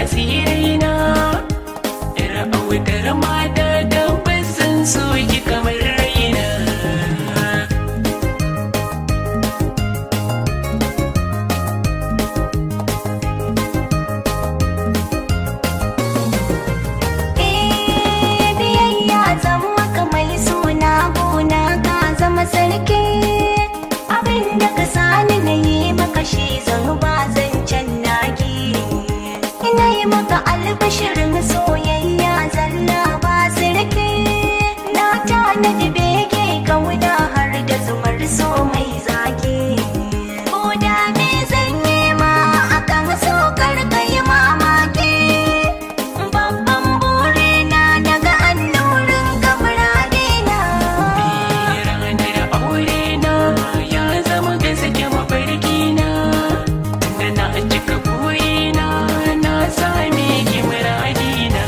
asirina yar autar mata tabbas sun soki kamar raina Eh, biyayya zan maka mai suna gona ka zama sarki abinda ka sani na yi maka shi zan ba zancen naki ina yi maka albashirin soyayya zalla ba sarki na tanadi bege kauna har da zumar so mai zaki ko da me zan yi ma akan so karkai mamaki babban burina daga annurin kamuradina ranar aure na ya zama gaske mafarki na da na cika burina na same ki muradina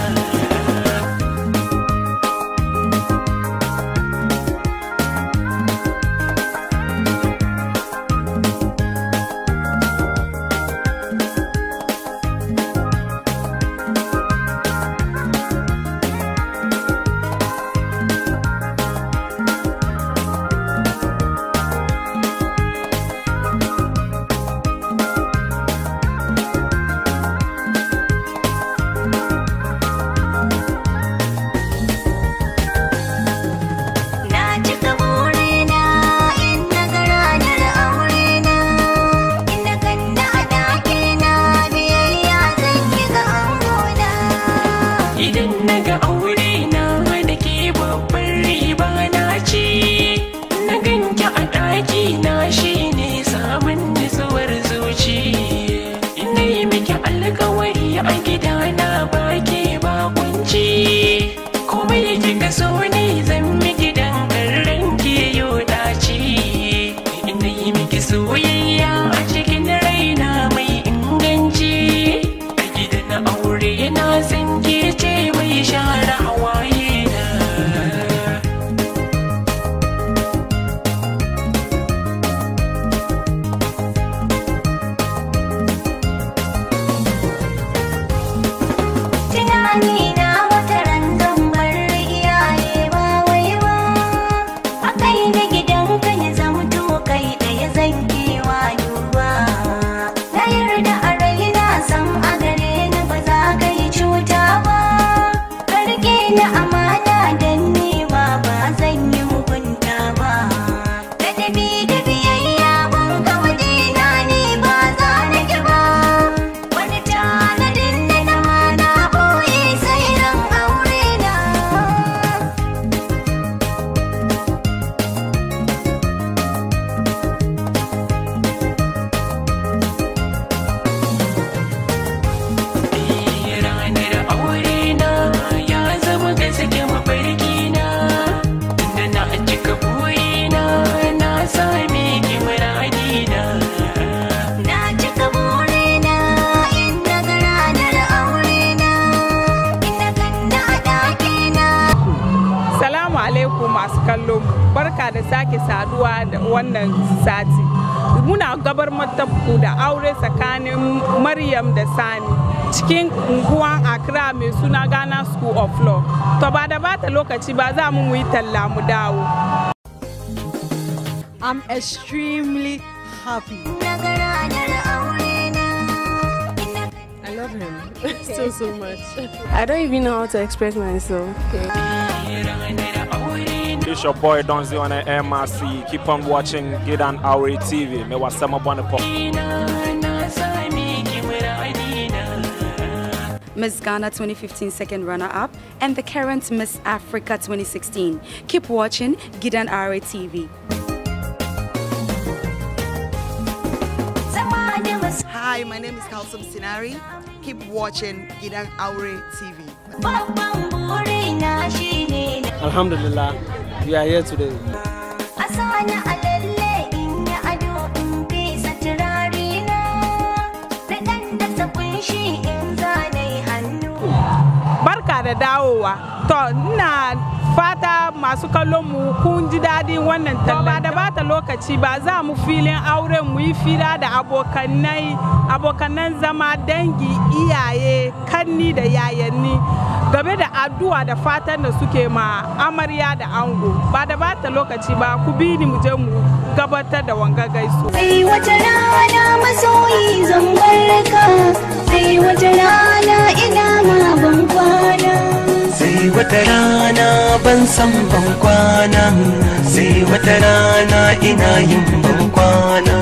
na cika burina in na ga ranar aurena in na ganna a ɗakina biyayya zan yi ga angona Idan na ga aure na da ke babbar riba na ce, na ganki a ɗaki na shi ne samun nutsuwar zuci. Ina yi miki alkawari a gida na baki bakunci. Komai kika so ne zan miki dan karran ke yau dace. Ina yi miki soyayya a cikin raina mai inganci. A gidan aure na san ke ce mai share hawaye na. tunani na wata ran zan bar iyaye ba wai ba a kai na gidan ka ya zamto kai da ya zan kewa duba na yarda a raina san a gare ni ba za ka yi cuta ba ka rike ni amana dan ni ma ba zan yi mugunta ba ladabi da biyayya ban ga wajena ni ba za na ki ba wani tanadin da na mana boye sai ran aure na ranar aure na ya zama gaske mafarki na da na cika burina na same ki muradina na cika burina in na ga ranar aure na in na ganna a ɗakina Salamu alaikum masu kallo barka da sake saduwa da wannan sati. Muna gabar matabku da aure tsakanin Maryam da Sani cikin unguwan Accra mai suna Ghana School of Law. To ba da bata lokaci ba za mu yi talla mu dawo. I'm extremely happy. na ga ranar aure na in na I love him so so much. I don't even know how to express myself. ranar aure na It's your boy Donzi on the MRC. Keep on watching Gidan Auri TV. Me was sama bwana pop. na same ki muradina Miss Ghana 2015 second runner-up, and the current Miss Africa 2016. Keep watching Gidan Ara TV. zama da wasu Hi, my name is Kalsum Sinari. Keep watching Gidan Aure TV. babban burina shine na Alhamdulillah, we are here today. a sani a lalle in yi ado in fesa turare na na ɗan dasa kunshi in zane hannu Barka da da dawowa to ina fata masu kallon mu kun ji daɗin wannan talla ba da bata lokaci ba za mu filin auren mu yi fira da abokanai abokanan zama dangi iyaye kanni da yayanni game da addu'a da fatan da suke ma amarya da ango ba da bata lokaci ba ku bi ni mu je mu gabatar da wanga gaisu sai wata rana masoyi zan barka sai wata rana ina ma ban kwana sai wata rana ban san ban kwana sai wata rana ina yin ban kwana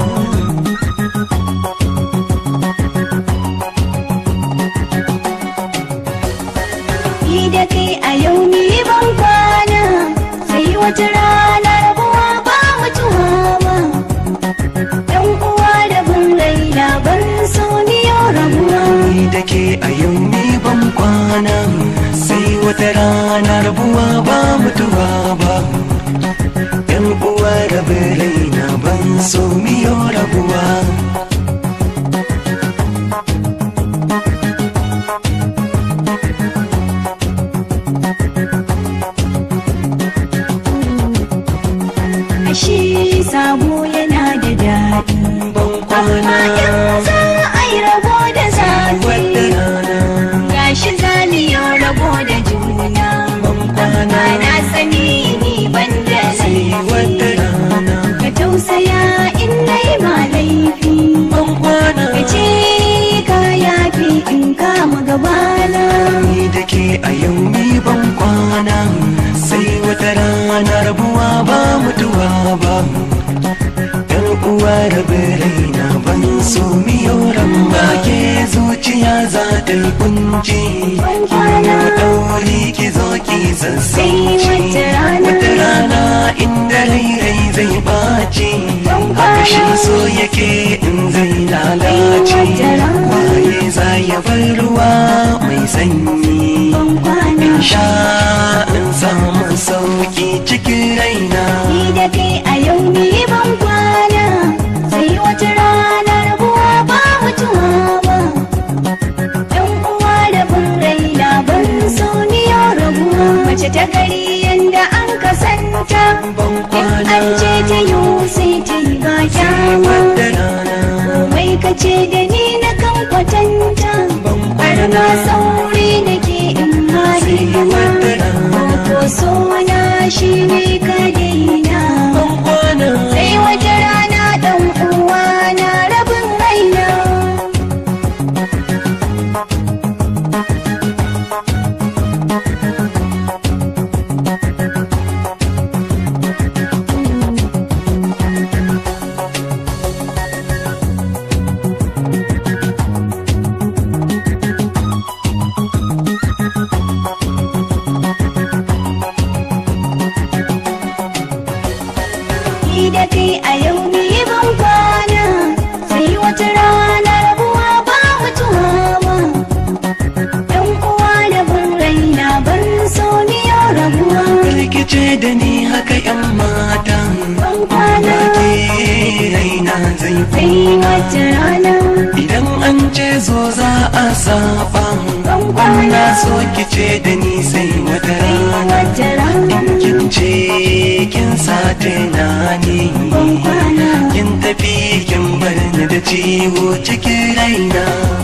ni da kai a yau ni ban kwana sai wata rana rabuwa ba mutuwa ba dan uwa da bin raina ban so ni yau rabuwa ni da ke a yau ni ban kwana sai wata rana rabuwa ba mutuwa ba yan uwa da raina ban so miyo rabuwa ashe sabo yana da daɗi ban kwana in za a yi rabo da zafi wata rana gashi zaliyo rabo da juna kwana na sani ni ban da sai wata laifi rana ka tausaya in nai ma laifi ban kwana ka ce ka yafi in kama gabana ni da ke a yau ni ban kwana sai wata rana rabuwa ba mutuwa ba yan uwa da raina ban so miyo ba ke zuciya za ta yi kunci ki dauri ki zo ki sassauci Sai wata rana. wata rana inda rai rai zai baci haka shi so yake in zai lalace wata rana. waye za ya bar ruwa mai sanyi ban kwana in sha in samu sauki cikin raina ni da kai a yau ni ban kwana sai wata rana rabuwa ba mutuwa ba yan uwa da bin raina ban so ni yau rabuwa mace ta gari yanda an kasanta ban in kwana an ce ta yi sai ta yi ba kyama wata rana komai ka ce da ni na kan kwatanta ban har kwana ma sauri nake in ma hidima ko so na shi ne ka daina ban kwana sai wata rana dan uwa na rabin raina ni da kai a yau ni ban kwana sai wata rana rabuwa ba mutuwa ba yan uwa da bin raina ban so ni yau rabuwa rikice da ni haka yan mata ban kwana ke raina zai sai wata rana idan an ce zo za a saba ban kwana na so ki ce da ni sai wata sai rana wata rana kin ce kin sa tunani ban kwana kin tafi kin bar ni da ciwo cikin raina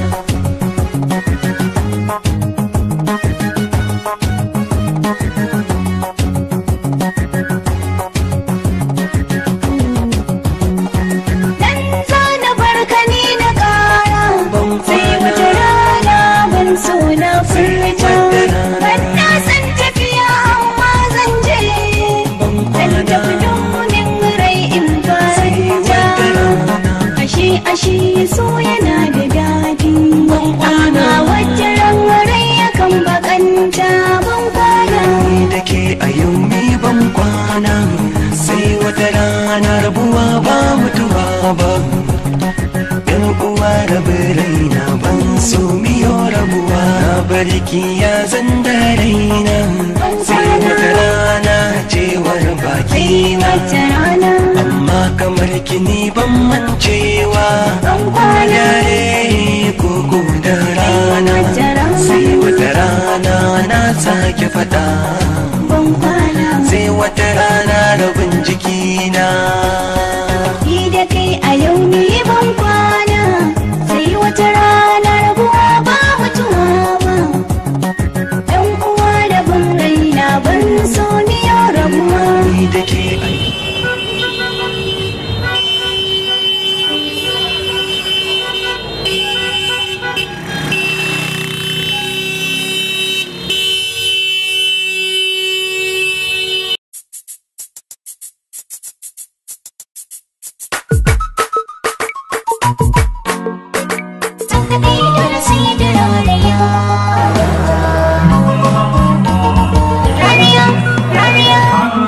dan zana barka ni na kara Ban sai kwana. wata rana ban so na furta wata rana. ban na san tafiya amma zan je ban zan kwana tafi domin rai in sai farta wata rana ashe ashe so yana da daɗi Ban kwana. amma wata ran rai yakan bakanta ban kwana ni da ke a yau ni ban kwana sai wata rana rabuwa ba mutuwa ba yan uwa da raina ban so miyo rabuwa na barki ya zan da raina sai wata rana cewar baki sai wata rana amma kamar kini ban mancewa ban kwana dare ko ko da rana wata rana. sai wata rana na sake faɗa ban kwana sai wata rana rabin jikina ni da kai a yau ne ban kwana sai wata rana rabuwa ba mutuwa ba yan uwa da ban raina ban so ni yau rabuwa ni da ke kaɗai dole sai da rariya rariya rariya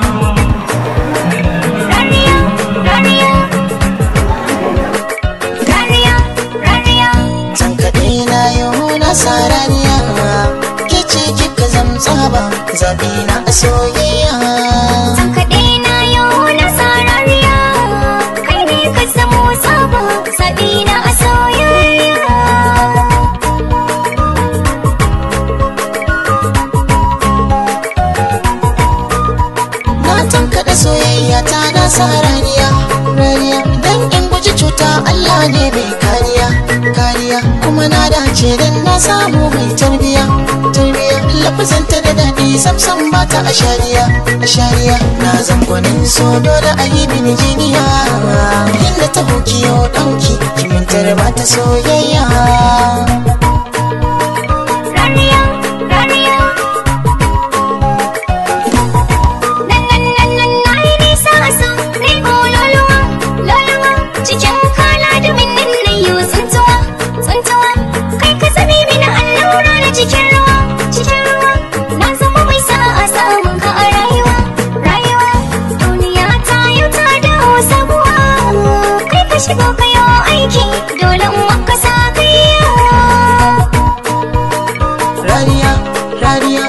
rariya rariya rariya rariya San kaɗai na yau na sarariya Ke ce kika zamtsa ba zaɓi na a soyayya San kaɗai na yau na sarariya kai ne ka zamo sabo saɓi na a soyayya Na tankaɗa soyayya ta na sarariya Rariya dan in guji cuta Allah ne mai kariya Kariya kuma na dace dan na samu mai tarbiya Tarbiya lafazanta da daɗi samsam ba ta a shariya A shariya na zangonin so dole a yi mini jiniya Inda ta hukiyo ɗauki kimintar ba ta soyayya rariya rariya nan nan nan nan na yi nisa a so ne ko loluwa loluwa cikin kala da min nan na yi tsuntuwa tsuntuwa kai ka zame mini allura na cikin ruwa cikin ruwa na zama mai sa'a samun ka a rayuwa rayuwa duniya ta yi ta dawo sabuwa kai ka shigo ka yi aiki dole in maka sa kai rariya rariya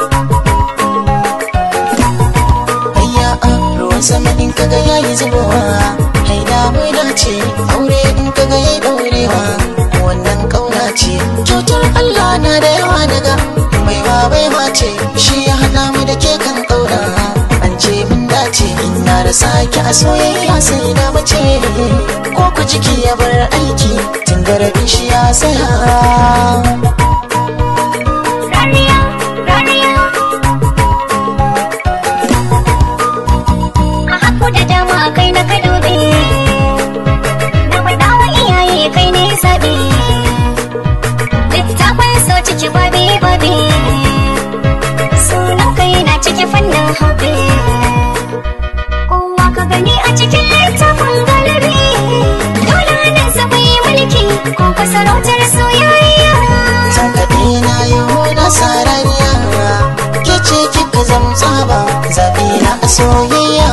ayya a ruwan sama in kaga yayi zubowa haida mai dace aure in kaga yayi daurewa wannan kauna ce kyautar Allah na da yawa daga mai ba bai mace shi ya hada mu da ke kan kauna an ce mun dace ina da sake a soyayya sai da mace ko ku jiki ya bar aiki tun da rabin shi ya saya Raniya, raniya. A haku da dama kai na ka dube. Na faɗa wa iyaye kai ne zaɓe. Littafin so ciki babe babe. Sunan kai na ciki fannin hobe. Kowa ka gani a cikin littafin galibi. Dole nan sa bai mulki ko ka sarautar soyayya. San kaɗai na yi na sarariya Ke ce kika zamtsa ba zaɓi na a soyayya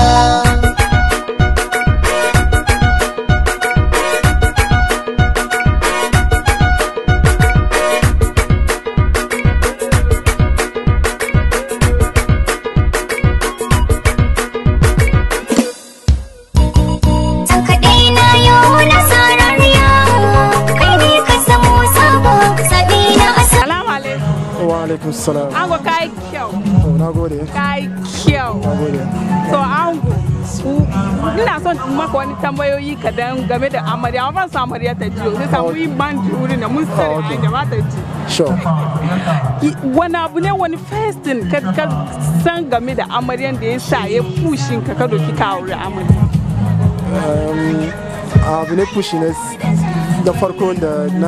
San kaɗai na yau na sarariya kai ne ka samu sabo sabi na asa. Salamu alaikum. Wa alaikum salam. Ango ka yi kyau. Oh, na gode. Ka yi kyau. Na gode. So ango, u- ina son in maka wani tambayoyi kadan game da amarya. Amma ban san amarya ta jiyo. Sai samu yi ban ji wuri na mun sani okay. hanya ba ta ji. Sure. I- Wani abu ne wani first thing ka ka san game da amaryan da ya sa ya pushin ka ka doki ka aure amarya. Um, abu ne pushi ne da farko da na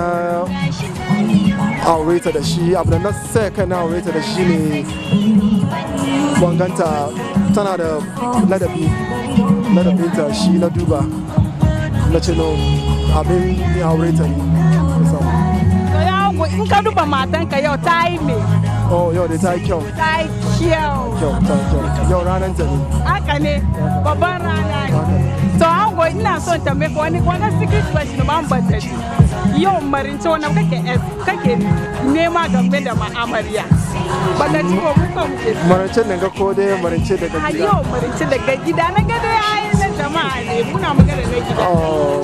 aure ta da shi abu da na sai kai na aure ta da shi ne banganta tana da ladabi ladabinta shi na duba na ce no abin ya aure ta ne musamman. To ya ango in ka duba matanka yau ta yi me? oh yau da ta yi kyau Ta yi kyau. kyau ta yi kyau yau ranar ta ne Haka ne babban rana ne. To ango ina son tambaye ka wani wani secret question ba mu bata ji. Yau marince wani kake es- kake nema game da ma'amariya. Bata ji ko muka muke. marance da ga ko dai marance daga A gida yau marince daga gida na gada ya yi na jama'a ne muna magana na gida. Oh,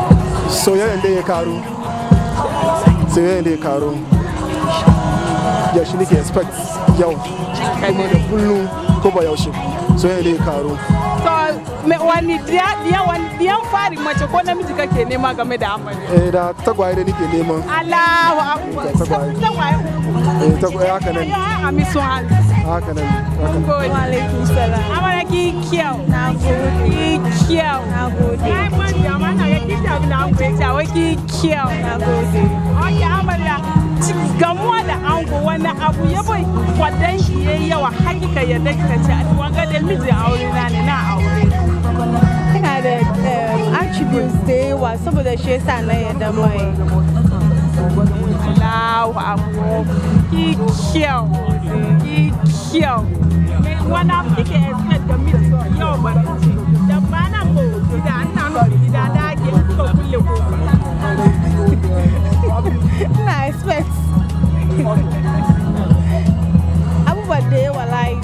soyayyen da ya karu soyayyen da ya karu ya shi nake expect yau kuma da kullum ko ba yaushe soyayya ne karo to me wani diya diya wani diyan fari mace ko namiji kake nema game da amarya eh da tagwaye da nake neman Allahu akbar Da tagwaye. tagwaye eh tagwaye haka nan ya ami sun hannu haka nan haka nan Wa alaikum salam. Amara ki kyau. Na gode. Ki kyau. Na gode. Ai man da mana ga ki ta na ku ya wai ki kyau. Na gode. Okay amarya ci- gamuwa da ango wani abu ya bai kwadan shi yayi yawa hakika ya daka ce a wanga da miji aure na ne na aure. Ina da um, attributes da yawa saboda shi yasa na yadda mai. Allahu akbar. Ki kyau. Ki kyau. Wani abu kike expect da miji yau ba da ba na ko gida an na nufi gida da ake kuka kulle ko. Ina expect abubuwa da yawa like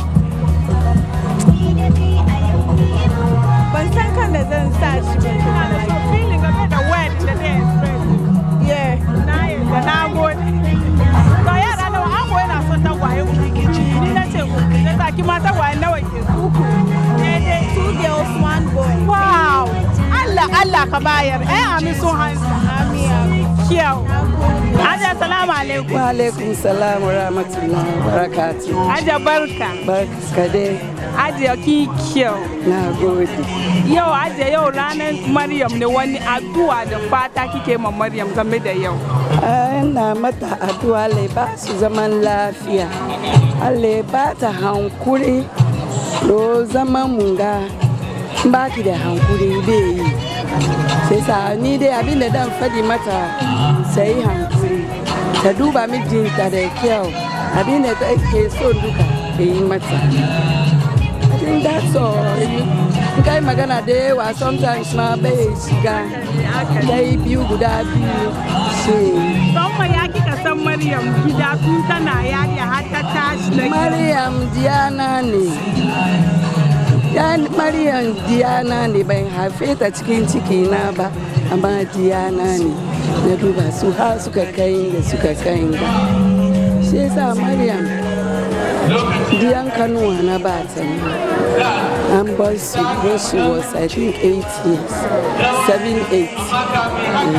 ban san kan da zan sa shi ba. Ina da so feeling game da word da zai express. Yeah. Na yarda na gode. To yara nawa an koyi na son tagwaye uku. Ni na ce uku. Na sa ki ma tagwaye nawa ke uku. Daidai. Two girls, one boy. Wow. Allah Allah ka bayar. Eh ami sun hansa. Ami ami. Kyau. Aja salamu alaikum. Wa alaikum salam wa rahmatullahi wa barakatuh. Aja barka. Barka dai. Aja ki kyau. Na gode. Yau aja yau ranar Maryam ne wani addu'a da fata kike ma Maryam game da yau. Ina mata addu'a Allah ya ba su zaman lafiya. Allah ya ba ta hankuri. Do zaman munga. Ba ki da hankuri bai yi. Sai sa ni dai abin da dan fadi mata sai hankuri. Ta duba mijinta da kyau. Abin da take so duka ta yi mata. I think that's all. In kai magana da yawa sometimes ma bai shiga. Dai biyu guda biyu. Sai. Don ya kika san Maryam gida tun tana yariya har ta tashi da Maryam Diana ne. Ya Maryam Diana ne ban haife ta cikin ciki na ba, amma Diana ne. Na duba su har suka kai da suka kai ga. Shi yasa Maryam diyan kanuwa na ba ta ne. An bar su when she was I think 8 years. 7, 8.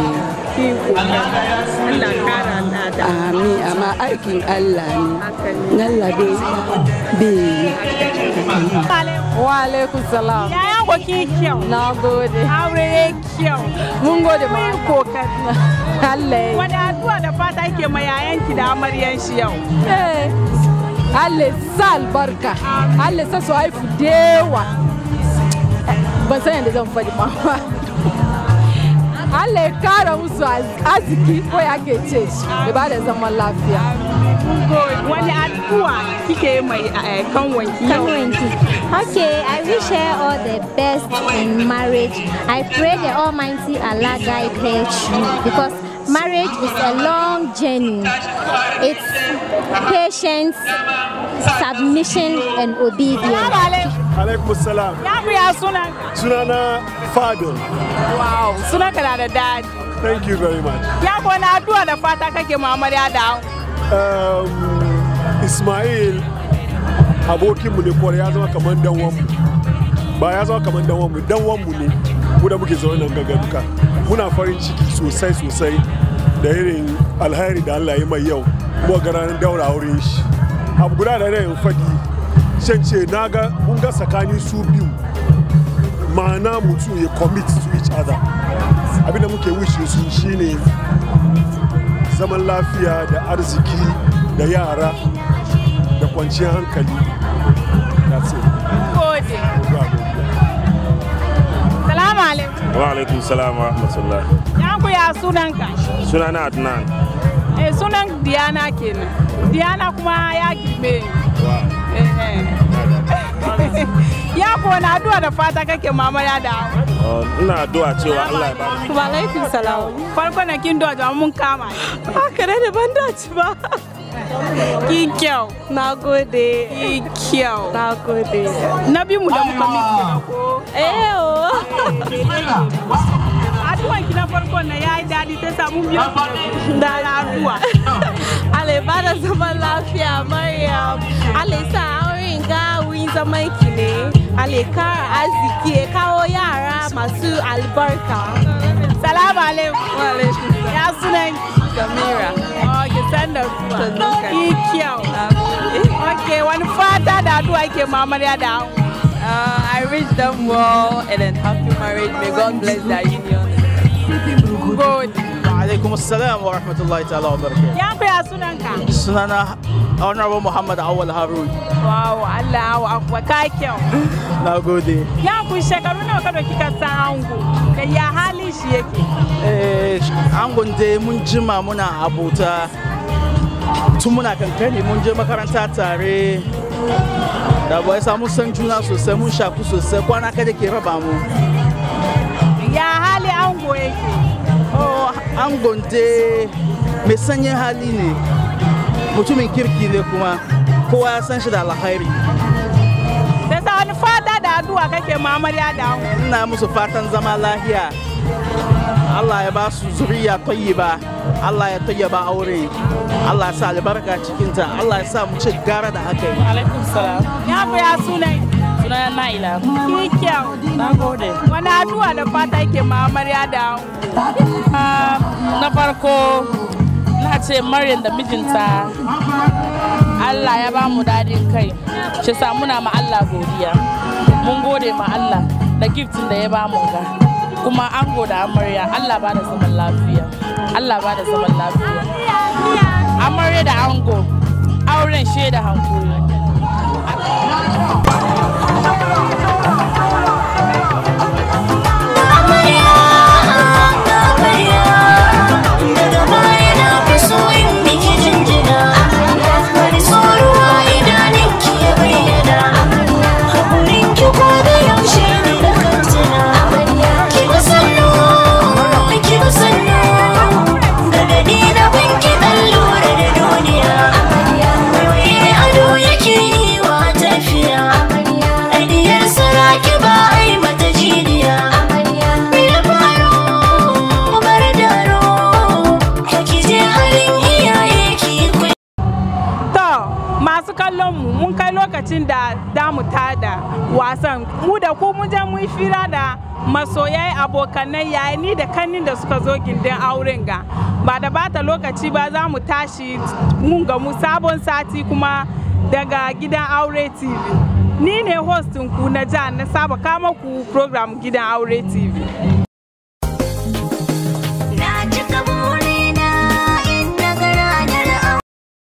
Allah kara lada. Amin, amma aikin Allah ne. Allah bai bai Wa alaikum salam. Yaya ko ki kyau. Na gode. Aure ya kyau. Mun gode ma. Mun kokari. Allah. Wani addu'a da fata yake ma yayanki da amaryan shi yau. Eh. Allah sa albarka. Allah sa su haifu dewa. Ban san yadda zan faɗi ba. Allah ya kara musu arziki ko ya ke ce shi. Ya ba da zaman lafiya. Wani addu'a kike mai kanwanki yau. Kanwanki. Okay, I wish her all the best in marriage. I pray the Almighty Allah guide her through because marriage is a long journey. It's patience, submission, and obedience. alaikum salam Ya mu ya sunan. sunana fadil Wow, sunan ka na da dadi. thank you very much Ya ko na addu'a da fata kake ma amarya da um, ismail abokinmu ne kwarai ya zama kamar danwanmu ba ya zama kamar danwanmu danwanmu ne mu da muke zaune nan gaga duka muna farin ciki sosai sosai da irin alhairi da allah ya mai yau kuma ga ranar daura auren shi abu guda da yin fadi shan ce na ga mun ga tsakanin su biyu ma'ana mutum ya commit to each other abinda muke wishe su shine zaman lafiya da arziki da yara da kwanciyar hankali that's it Gode. Salamu alaikum. wa alaikum salam wa rahmatullah Ya ku ya sunan ka. sunana adnan Eh sunan Diana kenan. Diana kuma ya girme. ni. Eh, eh. Ya ko na addu'a da fata kake mama ya da. Oh, ina addu'a cewa Allah ya bada Wa alaikum salam. Farko na kin doja mun kama. Haka ne da ban dace ba. Ki kyau. Na gode. Ki kyau. Na gode. Na bi mu da muka miki da ko. Eh oh. Addu'an ki na farko na yayi dadi ta samu biyan da addu'a. Allah ya bada zaman lafiya zaman ki ne Allah ya kara arziki ya kawo yara masu albarka salamu alaikum ya sunan Samira oh ki san da zuwa ki kyau okay wani fata da addu'a ke mamarya da ango Uh, I wish them well and then happy marriage. May God bless their union. Good. alaikum assalam wa rahmatullahi ta'ala wa barakatuh ya ku ya sunanka sunana honorable muhammad awal harun wow Allah wa ka kyau na gode ya ku shekaru nawa ka doki ka san ango da ya halin shi yake eh angon dai mun jima muna abota tun muna kankani mun je makaranta tare da bai samu san juna sosai mun shaku sosai kwana kada ke raba mu ya hali ango yake oh angon dai mai sanyin hali ne mutumin kirki ne kuma kowa ya san shi da alkhairi sai sa wani fata da addu'a kake mamarya da ango ina musu fatan zama lahiya Allah ya ba su zuriya tayyiba Allah ya tayyaba aure Allah ya sa albarka cikinta Allah ya sa mu ci gara da aka yi alaikum salam ya ku ya sunai sunana Naila ki kyau na gode wani addu'a da fata yake mamarya da ango na farko na ce Maryam da mijinta Allah ya ba mu dadin kai shi sa muna ma Allah godiya mun gode ma Allah da giftin da ya ba mu ga kuma ango da amarya Allah ba da zaman lafiya Allah ba da zaman lafiya amarya da ango auren shaida hankuri daga baya na fi so in miki jinjina wani tsoruwa idanun ki ya bayyana haƙurin ki ko da yaushe ne da kantina ki ba sannu ki ba sannu gargaɗi na binki ɗan lura da duniya waiwaye ado yake yi wa tafiya aidiyar saraki ba a yi mata jiniya ya faro bar daro To masu kallon mu mun kai lokacin da damu tada wasan mu da ku mun je mun yi fira da masoyai abokanai yayi ni da kannin da suka zo gindin auren ga ba da bata lokaci ba za mu tashi mun ga mu sabon sati kuma daga gidan aure tv ni ne hostin ku na jihar na saba kama ku program gidan aure tv